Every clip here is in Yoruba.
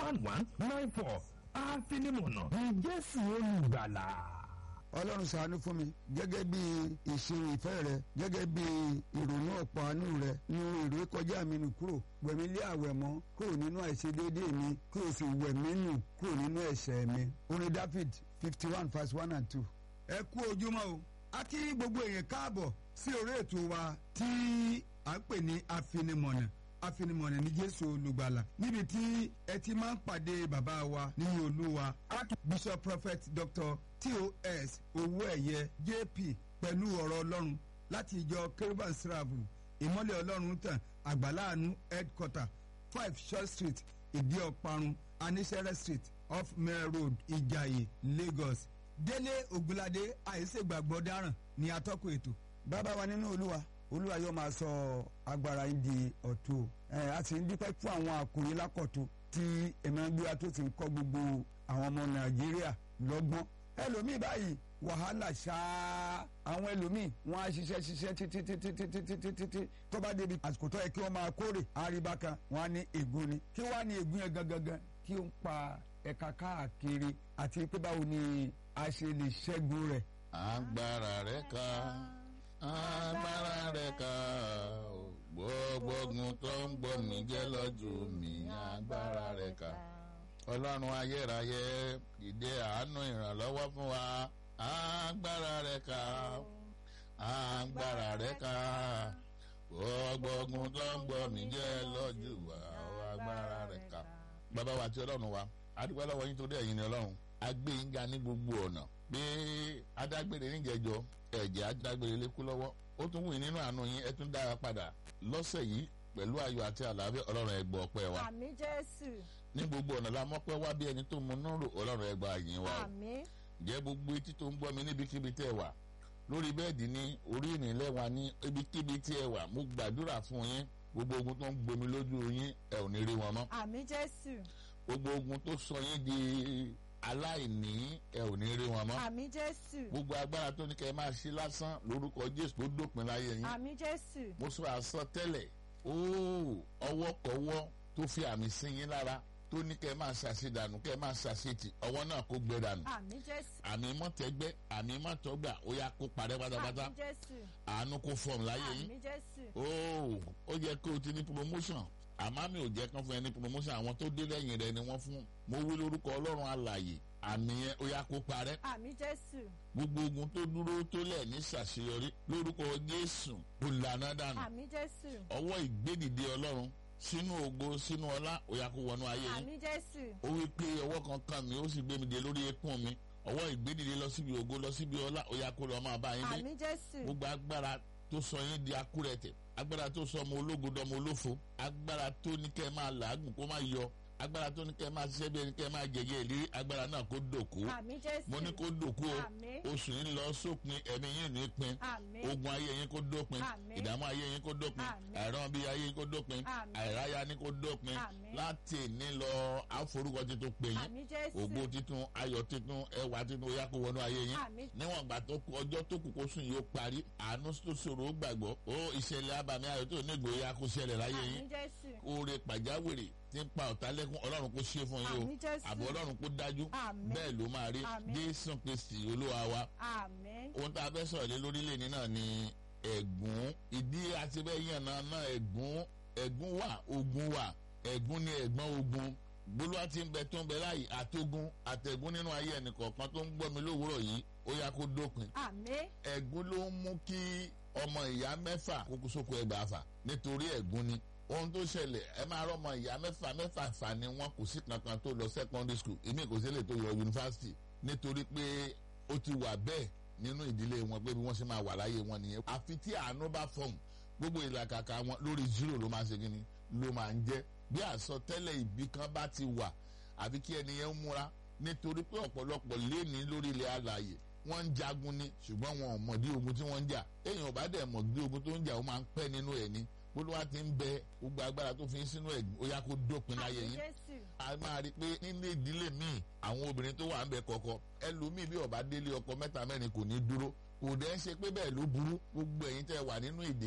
one one nine four àfinimọ̀nà ní jésù olùgbàlà. ọlọ́run ṣàánú fún mi gẹ́gẹ́ bí ìṣirò ìfẹ́ rẹ gẹ́gẹ́ bí ìrònú ọ̀pọ̀ àánú rẹ nu èrè kọjá mi nù kúrò wẹ̀mí lé àwẹ̀ mọ́ kúrò nínú àìṣedéédéé mi kí o sì wẹ̀mí nù kúrò nínú ẹ̀ṣẹ̀ mi. orin david fifty one verse one and two. ẹ kú ojúmọ́ o a kí gbogbo èèyàn káàbọ̀ sí orí ètò wa tí à ń pè ní afinimọ̀nà afinimọ̀nà ní jésù olùgbàlà níbi tí ẹ ti máa ń pàdé bàbá wa nínú olúwa archbishop prophet dr tos owóẹ̀yẹ jp pẹ̀lú ọ̀rọ̀ ọlọ́run láti ìjọ kérúbàn sírààbù ìmọ́lẹ̀ ọlọ́run tàn àgbàláàánú headquarter five short street ìdí ọ̀parun anísẹ́rẹ́ street off mare road ìjàyè lagos délé ògúnládé àìsègbàgbọ́ dáràn ní atọ́kùn ètò. bàbá wa nínú olúwa olúwa yóò máa sọ agbára yín di ọ̀tún ẹ a sì ń dúpẹ́ fún àwọn àkòrí lákọ̀tún tí ẹ̀mẹ́gbéra tó ti ń kọ́ gbogbo àwọn ọmọ nàìjíríà lọ́gbọ́n ẹlòmíì báyìí wàhálà ṣáá àwọn ẹlòmíì wọn á ṣiṣẹ́ ṣiṣẹ́ títí títí títí títí títí tó bá débi àsìkò tó yẹ kí wọ́n máa kórè àríbá kan wọn á ní ègún ni kí wọ́n á ní ègún yẹn gangan gan kí ó ń pa ẹ̀ka káàkiri àti pé báwo ni a ṣe lè ṣẹ́gun rẹ̀. agbára rẹ̀ ká agbára rẹ̀ ká gbogbo ogun tó ń gbọ́ mi jẹ́ lọ́jọ́ mi agbára rẹ̀ ká ọlọ́run ayérayé ìdè àánú ìrànlọ́wọ́ fún wa agbára rẹ̀ ká agbára rẹ̀ ká gbogbo ogun tó ń gbọ́ mi jẹ́ lọ́jọ́ wa agbára rẹ̀ ká bàbá wa àti ọlọ́run wa adúgbò lọ́wọ́ yín torí ẹ̀yin ni ọlọ́run agbé yín ga ní gbogbo ọ̀nà pé adágbére níjẹjọ ẹ̀jẹ̀ adágbére lékú lọ́wọ́ ó tún wù yín nínú àánú yín ẹ tún dára padà lọ́sẹ̀ yìí pẹ̀lú ayọ̀ àti àlàáfíà ọlọ́run ẹ gbọ́ ọpẹ́ wa àmì jésù ní gbogbo ọ̀nà la mọ́pẹ́ wá bí ẹni tó mu nírò ọlọ́run ẹ gba yín wa o àmì jẹ́ gbogbo etí tó ń gbọ́ mi níbikíbi tẹ́ ẹ wà lórí bẹ́ẹ̀dì ní orí ìrìnlẹ̀ wa ní ibikíbi tí ẹ wà mo gbàdúrà fún yín gbogbo ogun tó ń gbomi lójú yín ẹ ò ní rí wọn mọ́ àmì jésù gbogbo ogun tó sọ yín di aláìní ẹ ò ní rí wọn mọ́ àmì jésù gbogbo agbára tó ní kẹ́ ẹ máa ṣe lásán lórúkọ jésù tó dópin láyé yín àmì jésù mo sọ àsọ tẹ́lẹ̀ óò ọwọ́kọ̀wọ́ tó fi àmì sí yín lára tó ní kẹ́ ẹ máa ṣàṣedànù kẹ́ ẹ máa ṣàṣetì ọwọ́ náà kó gbẹ dànù àmì jésù àmì mọ́tẹ́gbẹ́ àmì mọ́tọ́gbà ó yá kó parẹ́ pátápátá àmì jésù àánú kó fọ́ọ̀mù láyé yín àmì jésù óò ó yẹ kó o ti ní promotion àmọ́ mi ò jẹ́ kán fún ẹ ní promotion àwọn tó dé lẹ́yìn rẹ ni wọ́n fún mo wí lórúkọ ọlọ́run alàyè àmì yẹn ó yá kó parẹ́ àmì jésù gbogbo ogun tó dúró tó lẹ̀ ní ṣàṣeyọrí lórúkọ jésù kò lànà dànù àmì jésù ọwọ́ ìgbédìde ọlọ́run sínú ògo sínú ọlá ó yá kó wọnú ayé yín àmì jésù ó wí pé ọwọ́ kan kàn mí ó sì gbé mi dé lórí eékún mi ọwọ́ ìgbédìde lọ síbi ògo lọ síbi ọlá ó yá kó lọ máa bá yín dé àmì jésù gbogbo agbára tó sọ yín di akúrẹ̀tẹ̀ agbára tó sọ ọmọ ológo dọmọ olófo agbára tó ní kẹ́ ẹ máa làágùn kó má yọ agbára tó ní kẹ́ ẹ máa ṣiṣẹ́ bí ẹni kẹ́ ẹ máa jẹ̀yẹ́ ìlérí agbára náà kó dòkú àmì jésù mo ní kó dòkú o àmì oṣù yín lọ sópin ẹ̀mí yín ní pin àmì ogun ayé yín kó dópin Àmín. ìdààmú ayé yín kó dópin Àmín. àìrán bí ayé yín kó dópin Àmín. àìráyá ní kó dópin Àmín. láti ní lọ àforúkọ titun pè yín àmì jésù ògo titun ayọ̀ titun ẹwà titun ó yá kó wọnú ayé yín àmì níwọ̀n ìgbà tó kù ọjọ́ tó kù kó sùn yóò parí àánú tó ṣòro ó gbàgbọ́ ó ìṣẹ̀lẹ̀ abàmì ayọ̀ tó nígbò ya kó ṣẹlẹ̀ láyé àmì yín jésù oore pàjáwìrì tí ń pa ọ̀tá lẹ́kún ọlọ́run kó ṣe fún yín àmì o jésù àbọ̀ ọlọ́run kó dájú Àmín. bẹ́ẹ̀ ló máa rí Àmín. jésù kristi olúwa wa àmì ohun tá a fẹ́ sọ̀rọ̀ lé lórílẹ̀ ní náà ni ẹ̀gún ìdí àti bẹ́ẹ̀ yàn náà náà ẹ̀gún ẹ̀gún wà ogun wà ẹ̀gún ni ẹ̀gbọ́n ogun gbólúwa ti ń bẹ tó ń bẹ láàyè àtogun àtẹ̀gún nínú ayé ẹnìkọ̀ọ̀kan tó ń gbọ́ mi lówùúrọ̀ yìí ó yá kó dópin àmì ẹ̀gún ló ń mú kí ọmọ ìyá mẹ́fà kókó sóko ẹgbàá fà nítorí ẹ̀gún ni ohun tó ṣẹlẹ̀ ẹ máa rọ́mọ ìyá mẹ́fà mẹ́fà fà ni wọn kò sí kankan tó lọ secondary school èmi kò sí lè tó yọ yunifásitì nítorí pé ó ti wà bẹ́ẹ̀ nínú ìdílé wọn pé bí wọ́n ṣe máa wà láyé wọn nìyẹn àfi tí àánú bá fọ̀hún gbogbo ìlàkàkà wọn lórí zero ló máa ṣe kíni ló máa ń jẹ́ bí àsọtẹ́lẹ̀ ìbí kan bá ti wà àbí kí ẹni yẹn ń múra nítorí pé ọ̀pọ̀lọpọ̀ léèní lórí ilẹ̀ alàyè wọ́n ń jagun ni ṣùgbọ́n wọn ò mọ̀dí ogun tí wọ́n ń jà èèyàn ò bá dẹ̀ mọ̀dí ogun tó ń jà ó máa ń pẹ́ nínú ẹ̀ ni olúwa ti ń bẹ gbogbo agbára tó fi ń sínú ẹ̀ ó yá kó dópin láyé àmì yín jésù a máa rí i pé nínú ìdílé míì àwọn obìnrin tó wà ń bẹ kọ̀kọ̀ ẹlòmíì bí ọba délé ọkọ mẹ́ta mẹ́rin kò ní dúró kò dẹ́ ṣe pé bẹ́ẹ̀ ló burú gbogbo ẹ̀yin tẹ́ wà nínú ìdè yìí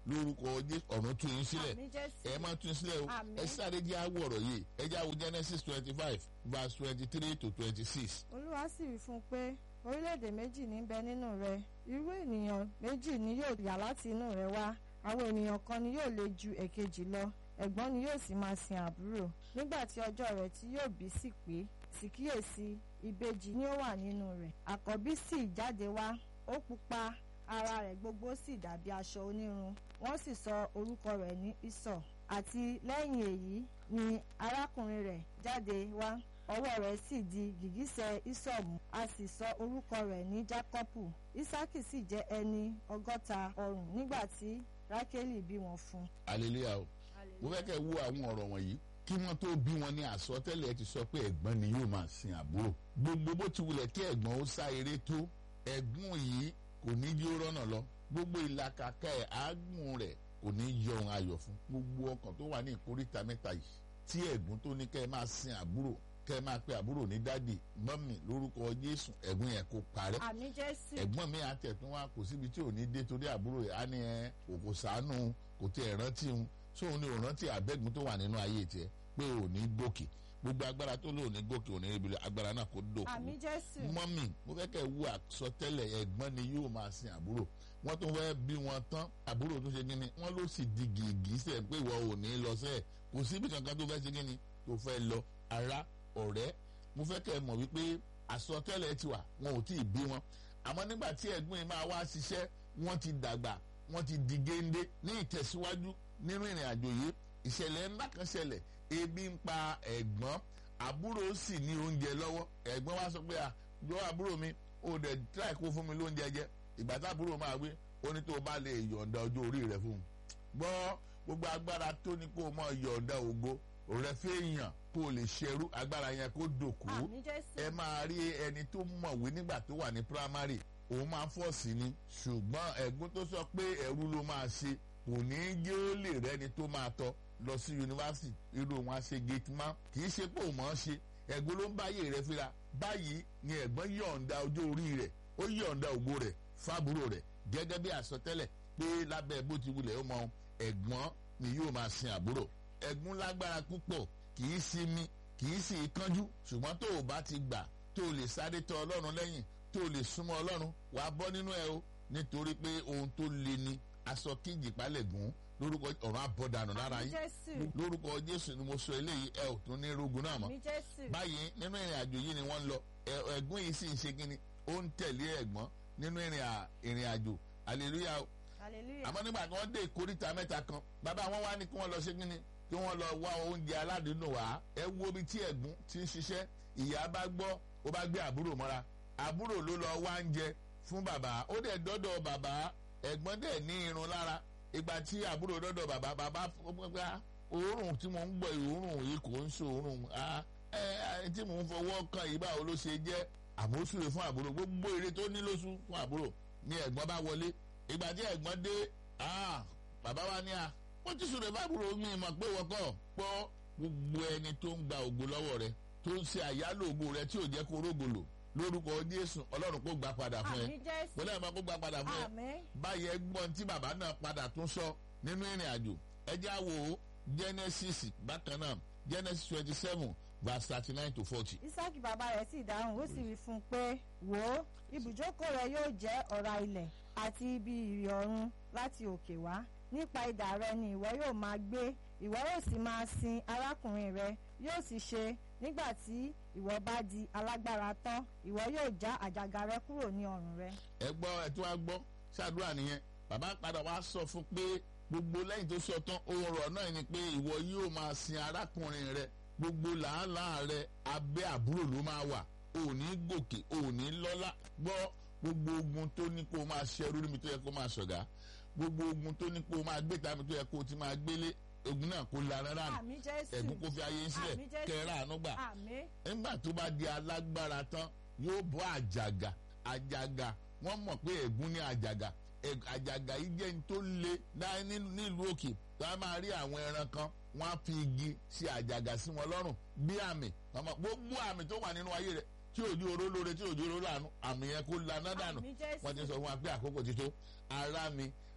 lórúkọ jésù ọ̀run tún yín sílẹ̀ àmì jésù ẹ máa tún sílẹ̀ o Àmín. ẹ sáré jẹ́ àwọ̀ ọ̀rọ̀ yìí ẹ jẹ́ àwọ̀ genesis twenty five verse twenty three to twenty six. olúwa sì wí fún un pé orílẹ̀-èdè méjì ní bẹ nínú rẹ irú ènìyàn méjì ni yóò yà láti inú rẹ wá àwọn ènìyàn kan ni yóò le ju èkejì lọ ẹ̀gbọ́n ni yóò sì máa sin àbúrò nígbà tí ọjọ́ rẹ̀ tí yóò bí sì pé sì kíyèsí ìbejì ni ó wà nínú rẹ̀ àkọ́bí sì jáde wá ó pupa ara rẹ̀ gbogbo sì dàbí aṣọ onírun wọ́n sì sọ orúkọ rẹ̀ ní ìsọ̀ àti lẹ́yìn èyí ni arákùnrin rẹ̀ jáde wá ọwọ́ rẹ̀ sì di gìgísẹ̀ ìsọ̀mù a sì sọ orúkọ rẹ̀ ní jákọ́pù ísákì sì jẹ́ ẹni ọgọ́ta ọrùn nígbà tí rákélì bí wọn fún. hallelujah o mo fẹ́ kẹ́ wo àwọn ọ̀rọ̀ wọ̀nyí kí wọ́n tó bí wọn ní àsọtẹ́lẹ̀ ti sọ pé ẹ̀gbọ́n ni yóò máa sin àbúrò gbogbo bó ti wulẹ̀ kí ẹ̀gbọ́n ó sá eré tó ẹ̀gbọ́n yìí kò ní jí ó rọ́nà lọ gbogbo ìlàkàkà ẹ̀ àágùn rẹ̀ kò ní yọ ohun ayọ̀ fún gbogbo ọkàn tó wà ní ìkóríta mẹ́ta yìí tí ẹ̀gbọ́n tó ní kẹ́ ẹ máa sin àbúrò kẹ́ ẹ máa pe àbúrò ní dádì mọ́mì lórúkọ jésù ẹ̀gbọ́n yẹn kó parẹ́ àmì jésù ẹ̀gbọ́n mi àtẹ̀tún wa kò síbi tí ò ní dé torí àbúrò ẹ̀ á ní ẹ òkò sànù kò tí ẹ̀ rántí un sóun ni ò rántí àbẹ́gun tó wà nínú ayé tiẹ̀ pé ò ní gòkè gbogbo agbára tó lò ní gòkè ò ní ríbi lọ agbára náà kò dòkú àmì jésù mọ́mì mo fẹ́ kẹ́ ẹ wú àsọtẹ́lẹ̀ ẹ̀gbọ́n ni yóò máa sin àbúrò wọ́n tún fẹ́ bí wọn tán àbúrò tó ṣe kíni wọ́n ló sì di gìgì sẹ̀ pé ìwọ ò ní lọ sẹ́ẹ̀ kò síbi kankan tó fẹ́ ṣe kíni tó fẹ́ lọ ara ọ̀rẹ́ mo fẹ́ kẹ́ ẹ mọ̀ wípé àsọtẹ́lẹ̀ ti wà wọn ò tí ì bí wọn àmọ́ nígbà tí ẹ̀gbọ́n yìí máa wá ṣiṣẹ́ wọ́n ti dàgbà wọ́n ti di géńdé ní ìtẹ̀síwájú nínú ìrìn àjò yìí ìṣẹ̀lẹ̀ ńlá kan ṣẹlẹ̀ ebi ń pa ẹ̀gbọ́n àbúrò sì ní oúnjẹ lọ́wọ́ ẹ̀gbọ́n wa sọ pé à jọ àbúrò mi ó dẹ̀ tíráì kó fún mi lóúnjẹ jẹ ìgbà tá àbúrò máa gbé ó ní tó o bá lè yọ̀ǹda ọjọ́ orí rẹ̀ fún un gbọ́ gbogbo agbára tó ní kó o mọ̀ yọ̀ǹda ògo rẹ̀ fẹ́yàn kó o lè ṣerú agbára yẹn kó dòkú àmì jésù ẹ máa rí ẹni tó mọ̀wé nígbà tó wà ní primary òun máa fọ́ sí ni ṣùgbọ́n ẹ̀gbọ́n tó sọ pé ẹ̀rú ló máa ṣe kò ní í gé ó lè rẹ́ni tó máa tọ́ lọ sí yunifásitì irú wọn á ṣe gate man kì í ṣe pé òun mọ̀ ọ́n ṣe ẹ̀gbọ́n ló ń báyé rẹ̀ fira báyìí ni ẹ̀gbọ́n yọ̀ǹda ọjọ́ orí rẹ̀ ó yọ̀ǹda ògo rẹ̀ fábúrò rẹ̀ gẹ́gẹ́ bí àsọtẹ́lẹ̀ pé lábẹ́ bó ti wulẹ̀ ó mọ ẹ̀gbọ́n ni yóò máa sin àbúrò ẹ̀gbọ́n lágbára púpọ̀ kì í sinmi kì í sì kánjú ṣùgbọ́n tó o bá ti gbà tó o lè sáré tọ ọlọ́run lẹ́yìn tó o lè súnmọ́ ọlọ́run wàá bọ́ nínú ẹ o nítorí pé ohun tó le ni aṣọ kíjì palẹ̀ gùn lórúkọ ọ̀run àbọ̀dànù lára àmì yín jésù lórúkọ jésù ni mo sọ eléyìí ẹ ò tún ní rogun náà mọ́ àmì jésù báyìí nínú ìrìn àjò yìí ni wọ́n ń lọ ẹ- ẹ̀gbọ́n yìí sì ń ṣe kínni ó ń tẹ̀lé ẹ̀gbọ́n nínú ìrìn à- ìrìn àjò hallelujah o hallelujah àmọ́ nígbà tí wọ́n dé ìkóríta mẹ́ta kan bàbá wọn wá ní kí wọ́n lọ ṣe kínni kí wọ́n lọ wá oúnjẹ aládùúgbò wá ẹ wo ibi tí ẹ̀gbọ́n ti ń ṣiṣẹ́ ìyá bá gbọ́ ó bá gbé àbúrò mọ́ra àbúrò ló lọ wá oúnjẹ fún bàbá ó dẹ̀ dọ́dọ̀ bàbá ẹ̀gbọ́n dẹ̀ ní irun lára ìgbà tí àbúrò dọ́dọ̀ bàbá bàbá gbọ́gbá òórùn tí mo ń gbọ́ òórùn yìí kò ń ṣe òórùn ah, ẹ ẹ tí mò ń fọwọ́ kan yìí báwo ló ṣe jẹ́ àmóṣúre fún àbúrò gbogbo èrè tó ní lóṣù fún àbúrò ni ẹ̀gbọ́n bá wọlé ìgbà tí ẹ̀gbọ́n dé ah, bàbá wa ní a wọ́n ti sọ̀rọ̀ fábùrò mi mọ̀ pé wọ́kọ̀ pọ́ gbogbo ẹni tó ń gba ògo lọ́wọ́ rẹ tó ń ṣe àyálò ògo rẹ tí ò jẹ́ kó rógòlò lórúkọ jésù ọlọ́run kó gbà padà fún ẹ àmì jésù wọlé ẹ̀ máa kó gbà padà fún ẹ àmì báyìí ẹgbọ́n tí bàbá náà padà tún sọ nínú ìrìn àjò ẹjẹ́ àwò genesis bákan náà genesis twenty seven verse thirty nine to forty. isaki bàbá rẹ̀ sì dáhùn ó sì wí fún un pé wò ó ibùjókòó rẹ yóò jẹ́ ọ̀rá ilẹ̀ àti ibi ìrì ọ̀run láti òkè wá nípa idà rẹ ni ìwọ yóò máa gbé ìwọ yóò sì máa sin arákùnrin rẹ yóò sì ṣe nígbà tí ìwọ bá di alágbára tán ìwọ yóò já àjàgà rẹ kúrò ní ọrùn rẹ. ẹ gbọ́ ẹ tí wàá gbọ́ ṣàdúrà nìyẹn bàbá padà wá sọ fún pé gbogbo lẹ́yìn tó sọ tán ohun ọ̀rọ̀ náà ni pé ìwọ yóò máa sin arákùnrin rẹ gbogbo làálàá rẹ abẹ́ àbúrò ló máa wà ò ní gòkè ò ní lọ́lá gbọ́ gbogbo ogun tó ní kó o máa ṣẹrú níbi tó yẹ kó o máa ṣọ̀gá gbogbo ogun tó ní kó o máa gbé tàbí tó yẹ kó o ti máa gbélé ogun náà kó la rárá nù àmì jésù ẹ̀gún kó fi ayé sílẹ̀ Àmín Jésù. kẹ́rẹ́ àánú gbà àmì nígbà tó bá di alágbára tán yóò bọ́ àjàgà àjàgà wọ́n mọ̀ pé ẹ̀gún ní àjàgà Ẹ̀- àjàgà yìí jẹ́ ní tó le láì ní- nílùú òkè tó a máa rí àwọn ẹran kan wọ́n á fi igi ṣe àjàgà sí wọn lọ́rùn bí àmì ọmọ gbogbo àmì tó wà nínú ayé rẹ̀ tí òjò oró lóore tí òjò oró lànà àmì yẹn kó laná dànù àmì jésù wọ́n ti sọ fún wa pé àkókò ti tó ara mi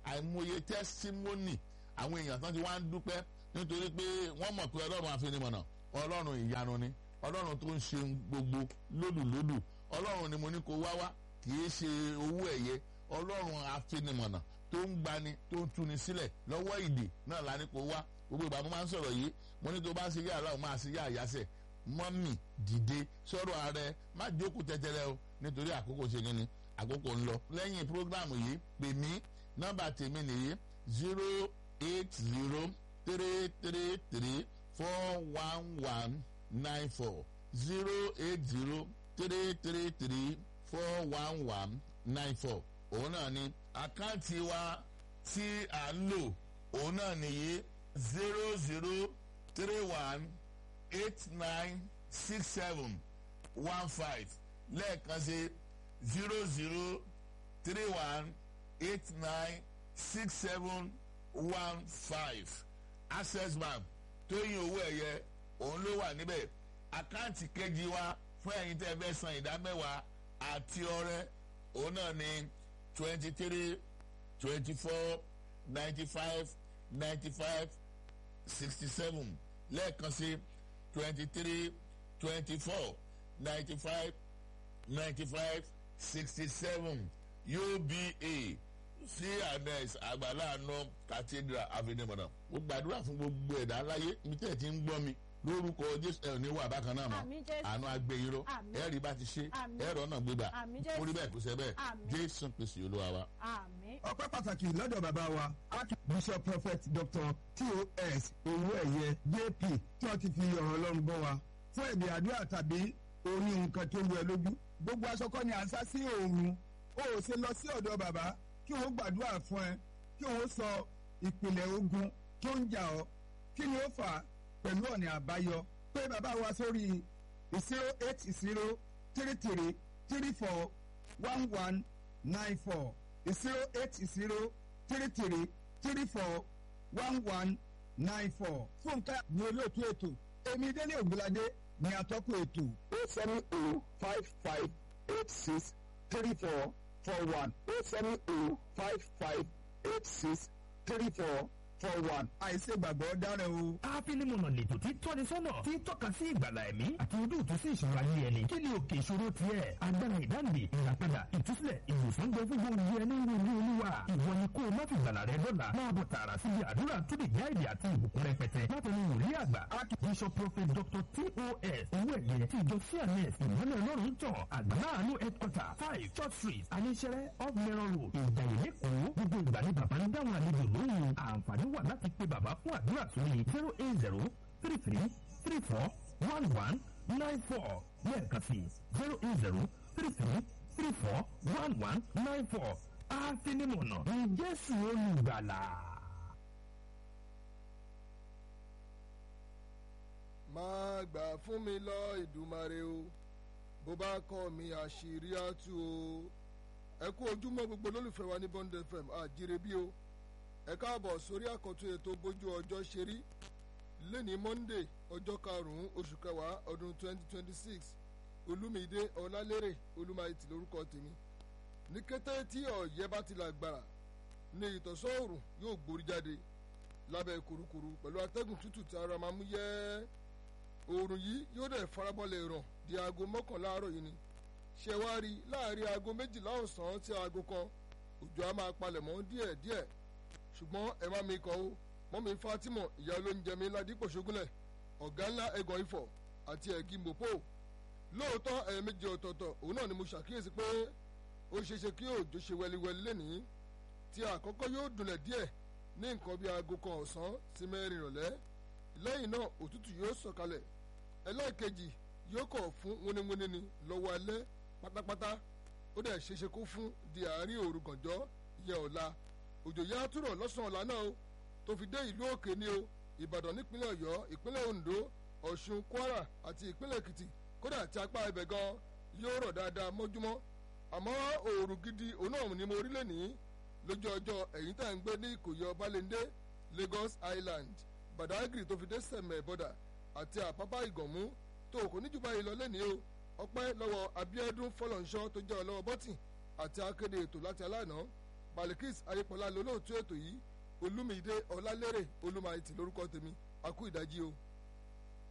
àìmọye testimony àwọn èèyàn tán ti wá ń dúpẹ́ nítorí pé wọ́n mọ̀ pé ọlọ́run àfinimọ̀nà ọlọ́run ìyanu ni ọlọ́run tó ń ṣe gbogbo lódùlódù ọlọ́run ni mo ní kó wá wá kì í ṣe owó ẹ̀yẹ ọlọ́run àfinimọ̀nà tó ń gbani tó ń tuni sílẹ̀ lọ́wọ́ ìdè náà la ní kó wá gbogbo ìgbà mo máa ń sọ̀rọ̀ yìí mo ní tó bá ń ṣe yá aláwọ̀ máa ṣe yá àyàsẹ̀ mọ́mì dìde sọ̀rọ̀ ààrẹ má jókòó tẹ́tẹ́rẹ́ o nítorí àkókò ṣe kí ni àkókò ń lọ lẹ́yìn prógrámù yìí pè mí nọ́mbà tèmi nìyí zero eight zero three three three four one one nine four zero eight zero three three three four one one nine four òun náà ni àkáǹtì wa tí à ń lò òun náà nìyí zero zero three one eight nine six seven one five lẹ́ẹ̀kan sí zero zero three one eight nine six seven one five access bank tóyìn owó ẹ̀yẹ òun ló wà níbẹ̀ àkáǹtì kejì wa fún ẹ̀yin tẹ́ ẹ fẹ́ san ìdá mẹ́wàá àti ọrẹ òun náà ní twenty three twenty four ninety five ninety five sixty seven lẹ́ẹ̀kan sí twenty three twenty four ninety five ninety five sixty seven uba cns àgbàláàánú cathedral avenue mo gbàdúrà fún gbogbo ẹ̀dá láyé ibi tẹ́ ẹ̀ ti ń gbọ́ mi lórúkọ jésù ẹ̀ ní wà bákan náà mọ́ Àmín Jésù. àánú agbẹ́yìnró Àmín. ẹ̀rí bá ti ṣe Àmín. ẹ̀rọ náà gbégbà Àmín Jésù. orí bẹ́ẹ̀ kò sẹ́ bẹ́ẹ̀ Àmín. jésù pèsè olúwa wa. àmín ọpẹ́ pàtàkì lọ́dọ̀ bàbá wa archbishop prophet dr tos owó ẹ̀yẹ jp tí wọ́n ti fi ọ̀rọ̀ ọlọ́run bọ́ wa fún ẹ̀bí àdúrà tàbí oní nǹkan tó lu ẹ lójú gbogbo aṣọkọ ni à ń sá sí òòrùn o ò ṣe lọ sí ọ̀dọ̀ bàbá kí wọ́n gbàdúrà fún ẹ kí wọ́n sọ ìpìlẹ̀ ogun tó ń jà ọ́ kí ni ó fà á pẹ̀lú ọ̀nà àbáyọ pé bàbá wa sórí zero eight zero three three three four one one nine four zero eight zero three three three four one one nine four. fúnkẹ́ ní olóòtú ètò èmi délé ògbóládé ní atọ́kùn ètò eight seven oh five five eight six three four four one eight seven oh five five eight six three four four one. àìsè gbàgbọ́ dára o. àfinimọ̀nà lètò tí tọ́ni sọ́nà tí tọ́ka sí ìgbàlà ẹ̀mí àti ojú ìtú sí ìṣòro ayé ẹni kí ni òkè ìṣòro tiẹ̀ agbára ìdáǹdè ìràpadà ìtúsílẹ̀ ìwòsàn gbẹ fún gbogbo ẹni ń wo ní olúwa ìwọ ni kó o má fi gbàlà rẹ dọ́là máa bọ̀ tààrà síbi àdúrà tó lè já èdè àti ìbùkún rẹpẹtẹ látọ̀nù wòlíì àgbà archbishop prophet dr tos owó ẹ̀yẹ ti ìjọ cns ìmọ̀lẹ̀ ọlọ́run tàn àgbàláàánú headquarter five church street aníṣẹ́rẹ́ off mẹ́rọ̀ road ìjàyè lẹ́kọ̀ọ́ gbogbo ìgbà ni bàbá ń dáhùn àlejò lóhùn àǹfààní wà láti pe bàbá fún àdúrà sórí zero eight zero three three three four one one nine four lẹ́ẹ̀kan sí zero eight zero three three three four one one nine four àfinimọ̀nà ní jésù olùgbàlà. máa gbà fún mi lọ ìdùmarè o bó bá kọ́ mi àṣírí àtú o ẹ kú ojúmọ́ gbogbo olólùfẹ́ wa ní bond fm àjíire bí o ẹ káàbọ̀ sórí àkọ́tún ètò bójú ọjọ́ ṣe rí lẹ́ni monday ọjọ́ karùn-ún oṣù kẹwàá ọdún 2026 olúmídé ọlálérè olúmáìtì lórúkọ tèmi ní kété tí ọ̀yẹ́ bá ti lágbára ní ìtọ̀sọ́ òòrùn yóò gborí jáde lábẹ́ kurukuru pẹ̀lú atẹ́gùn tútù tí ara máa mú yẹ́ oòrùn yìí yóò dẹ̀ farabalẹ̀ ràn di aago mọ́kànlá àárọ̀ yìí ni ṣe wá rí láàrin aago méjìlá ọ̀sán sí aago kan òjò á máa palẹ̀ mọ́ díẹ̀ díẹ̀ ṣùgbọ́n ẹ má mi kọ́ o mọ́mi fatima ìyá olóúnjẹ mi ládìpò ṣogúnlẹ̀ ọ̀gá ńlá ẹ̀gàn ifọ̀ àti ẹ̀gí mòpó lóòótọ́ ẹ̀ẹ̀mejì ọ̀tọ̀ọ̀tọ̀ òun náà ni mo ṣàkíyèsí pé ó ṣeéṣe kí òjò ṣe wẹliwẹli lẹ́nìí tí àkọ́kọ́ yóò dùnlẹ̀ díẹ̀ ní nǹkan bíi aago kan ọ̀sán sí mẹ́rin ìrọ̀lẹ́ lẹ́yìn náà òtútù yóò sọ̀kalẹ̀ ẹlẹ́ẹ̀kejì yóò kọ̀ fún wíníwíní ni lọ́wọ́ alẹ́ pátápátá ó dẹ̀ ṣeéṣe kó fún di àárín òru gànjọ́ ìyẹn ọ̀la òjò yá túrọ̀ lọ́sàn-án ọ̀la náà o tó fi dé ìlú òkè ni o ìbàdàn nípínlẹ̀ ọ̀yọ́ ìpínlẹ̀ ondo ọ̀ṣun kwara àti ìpínlẹ̀ èkìtì kódà tí apá ibẹ̀ gan yóò rọ̀ dáadáa mọ́júmọ́ àmọ́ òòrùn gidi òun náà ni mo rí lẹ́nìí lójú ọjọ́ ẹ̀yìn tá à ń gbé ní ìkòyí ọbalẹ́ndé lagos island badagry tó fi dé sẹ̀mẹ̀ bọ́dà àti àpápá ìgànmú tó kò ní jù báyìí lọ lẹ́nìí o ọpẹ́ lọ́wọ́ abiodun fọlọ́nṣọ́ tó jẹ́ ọlọ́wọ́ bọ́tì àti akéde ètò láti aláàná malikis ayépọ̀lá lolóòtú ètò yìí olúmídé ọlálérè olúmayìtì lórúkọ tèmi àkú ìdájí o.